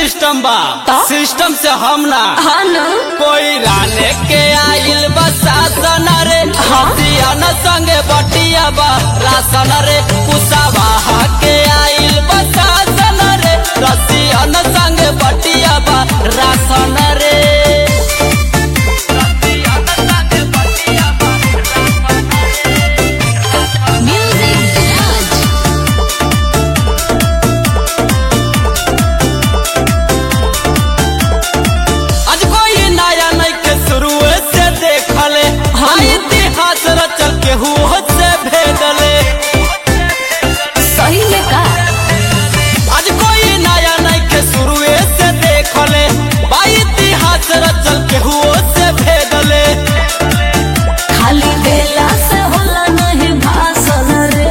System बा तो? System से हम ना हाँ न कोई राने के आइल बसासन रे हसियन संगे बटिया बा रासन रे कुसावा के आइल बसासन रे रसियन संगे बटिया बा रासन रे म्यूजिक राज आज कोई नया नहीं के शुरू से देखले हाँ इतिहास रचल के हुआ से भेदले सही में का आज कोई नया नहीं के शुरू से देखले बा इतिहास रचल के हुआ से भेदले खाली बेला से होला नहीं भाषण रे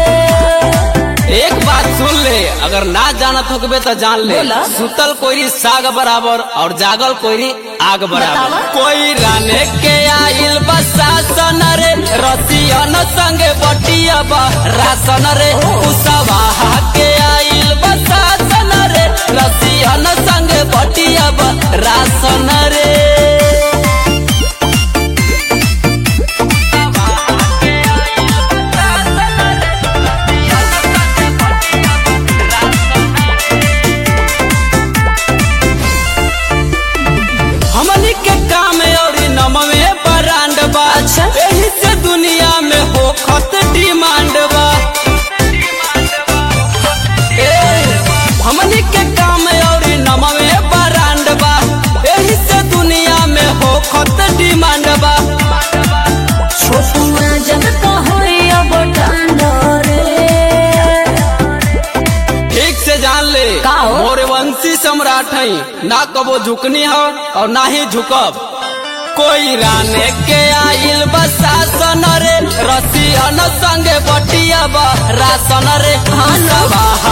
एक बात सुन ले अगर ना जानत होकबे तो जान ले बोला। सुतल कोई साग बराबर और जागल कोई आग बराबर बतावा। कोई राने के आइल बसासन रे रसियन संगे बटिया बा रासन रे कुसवा के आइल बसासन रे रसियन संगे बटिया बा रासन रे हमनी के काम और नमवे ब्रांड बा अच्छा। एही से दुनिया में होखत डिमांड बा ए, हमनी के काम और नमवे ब्रांड बा एही से दुनिया में होखत डिमांड बा छोटुआ जग का होई अब डांडरे ठीक से जान ले का हो? मोरे वंशी सम्राट हई ना कबो झुकनी हो और ना ही झुकब कोई राने के आइल बसासन रे रसियन संगे बटिया बा रासन रे हाँ ना। सभा